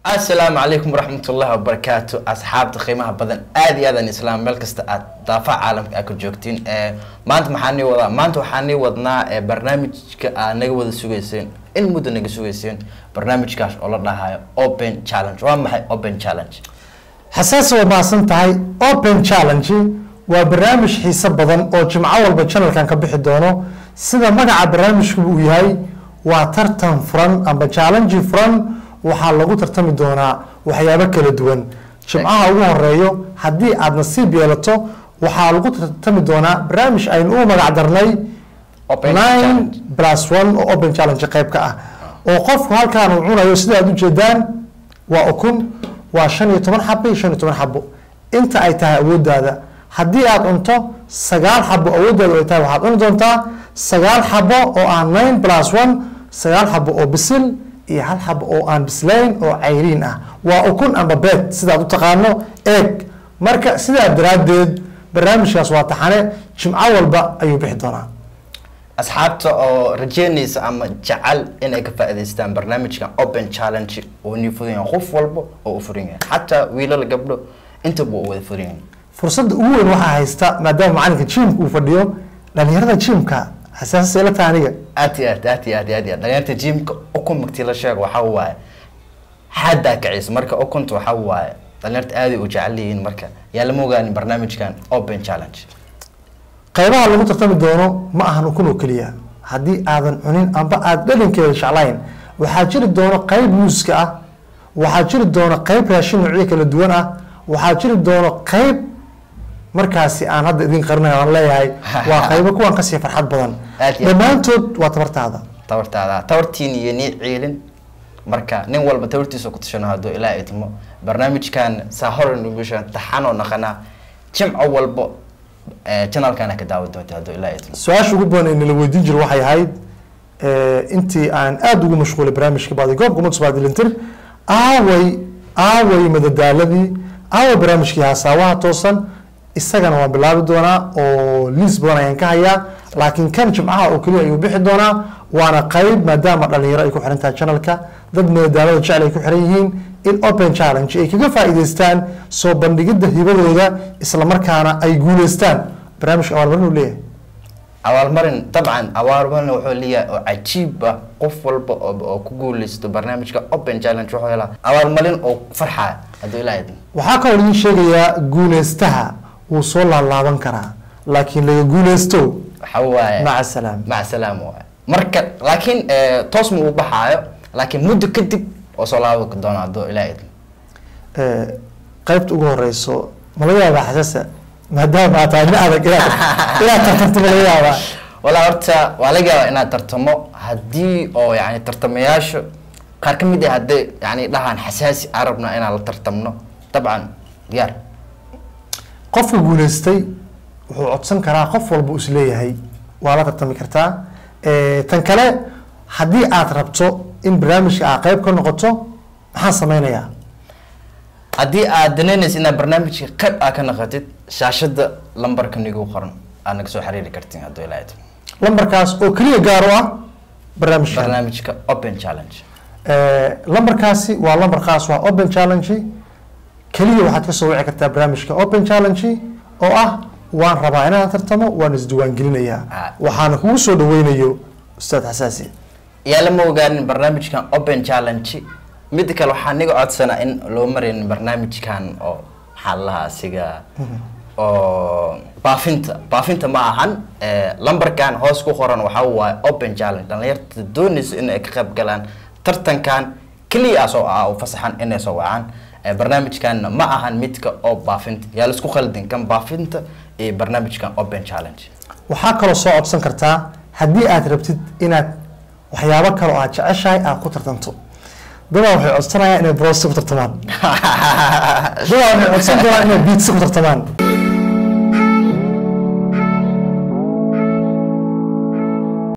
asalaamu calaykum waraxmat ullahi wabarakaatu asxaabta qiimaha badan aad iyo aadan islaam meel kasta aad daafaha caalamka aad ka joogtiin maanta maxaa nii wadaa maanta waxaa nii wadnaa ee barnaamijka aad naga wada sugayseen in muddo naga sugayseen barnaamijkaas oo la dhahayo open challenge waa maxay open challenge xasaasi way mahadsan tahay open challenge waa barnaamij xiiso badan oo jimco walba channelkan ka bixi doono sida magaca barnaamijku uu yahay waa tartan furan amba challenge furan waxaa lagu tartami doonaa waxyaabo kala duwan jimcaha ugu horeeyo haddii aad nasiib yeelato waxaa lagu tartami doonaa barnaamij aynu u magac darnay Open nine challenge. plus one oo open challenge qayb ka ah oo qofku halkaan uu cunayo sida aad ujeedaan waa ukun waa shan iyo toban xabo iyo shan iyo toban xabo inta ay tahay awooddaada haddii aad cunto sagaal xabo awooddaada ay tahay waxaad cuni doontaa sagaal xabo oo ah nine plus one sagaal xabo oo bisil iyo hal xabo oo aan bislayn oo cayriin ah waa ukun amba beed sidaad u taqaano eeg marka sidaa daraaddeed barnaamijkaas waa taxane jimco walba ayuu bixi doonaa asxaabta oo rajeynaysa ama jecel inay ka faa'iidaystaan barnaamijkan open challenge oo nii furan yahay qof walba oo u furan yahay xataa wiilal gabdho intaba u wada furan yahay fursadda ugu weyn waxaa haysta maadaama macalinka jimka uu fadhiyo dhalinyarada jimka xasaasay la taha aniga aad iyo aad aad iyo aad iyo aad iyo aad dhalinyarta jimka ukun magtii la sheego waxaa waaye xaddaa kacisa marka ukunta waxaa waaye dhalinyarta aaday u jecel yihiin marka yaa lama ogaanin barnaamijkan open challenge qaybaha lagu tartami doono ma ahan ukun oo keliya haddii aadan cunin amba aada dhalinkeeda jeclayn waxaa jiri doono qayb muuska ah waxaa jiri doono qayb raashin noocyo kala duwan ah waxaa jiri doono qayb markaasi aan hadda idin qarinayo aan leeyahay waa qaybo kuwan kasii farxad badan Aad iyo aad. dhammaantood waa tabartaada tabartaada tabartiin iyo nii ciilin marka nin walba tabartiisa ku tashano hadduu ilaa idmo barnaamijkan saa hore nugu sheegan taxanoo naqanaa jimco walbo eh, channelkana ka daawan doonta hadduu ilaa idmo su-aasha ugu badan ee nala weydiin jiro waxay ahayd eh, intii aan aada ugu mashquulay barnaamijka baadi goobka mudsbaadilintir aaway aaway madadaaladii aaway barnaamijkii hasaawaha toosan isagana waan bilaabi doonaa oo liis badan ayaan ka hayaa laakiin kan jimcaha oo keliya ayuu bixi doonaa waana qayb maadaama dhalinyaro ay ku xiran tahay channelka dad madadaalada jecel ay ku xiran yihiin in open challenge ay kaga faa'iidaystaan soo bandhigidda hibadooda islamarkaana ay guuleystaan barnaamijka abaalmarin uu leeyahay abaalmarin dabcan abaalmarin wuxuu leeyahay oo cajiib ah qof walba oo oo ku guuleysto barnaamijka open challenge wuxuu helaa abaalmarin oo farxaya hadduu ilaa idmo waxaa kaloo idin sheegayaa guuleystaha wuu soo laalaaban karaa laakiin laga guuleysto waxaa waaye maca salaam maca salaam waaye marka laakiin eh, toos ma uu baxaayo laakiin muddo kadib oo soo laaban doona hadduu ilaa idmo Eh, qaybta ugu horeyso ma laga yaabaa xasaasa maadaama aad tahay nin adag inaad inaad tartanto ma laga yaabaa walaa horta waa laga yaabaa inaad tartamo haddii oo yani tartamayaasha qaar ka mid ah hadday yani dhahaan xasaasi aan rabnaa inaan la tartamno dabcan diyaar qofka guuleystay wuxuu codsan karaa qof walba uu isleeyahay waa la tartami kartaa Eh, tan kale haddii aad rabto in barnaamijka aad qayb ka noqoto maxaan sameynayaa haddii aad danaynaysa inaad barnaamijka qayb aa ka naqatid shaashada lambarka nigu qoran aad naga soo xiriiri kartiin hadduu ilaa idmo lambarkaas oo keliya gaar u ah barnaamijka barnaamijka open challenge Eh, lambarkaasi waa lambar khaas waa open challenge keliya waxaad ka soo wici kartaa barnaamijka open challenge oo ah waan rabaa inaan tartamo waan isdiiwaangelinayaa Ah. waxaana kugu soo dhaweynayo ustaad xasaasi yaa lama ogaanin barnaamijkan open challenge mid kale waxaa niga codsanaa in loo marayn barnaamijkan oo maxaa la lahaa asiga oo baafinta baafinta ma ahan Eh, lambarkan hoos ku qoran waxaa waaye open challenge dhalinyarta doonaysa in ay ka qayb galaan tartankan keliya soo ah u fasaxan inay soo wacaan Eh, barnaamijkan ma ahan midka oo baafinta yaa laisku khaldin kan baafinta iyo barnaamijkan open challenge waxaa kaloo soo codsan kartaa haddii aad rabtid inaad waxyaabo kale oo aad jeceshahay aad ku tartanto dadaa waxay codsanayaan inay brosti ku tartamaan dadaa waxay codsan doonaan inay biitsi ku tartamaan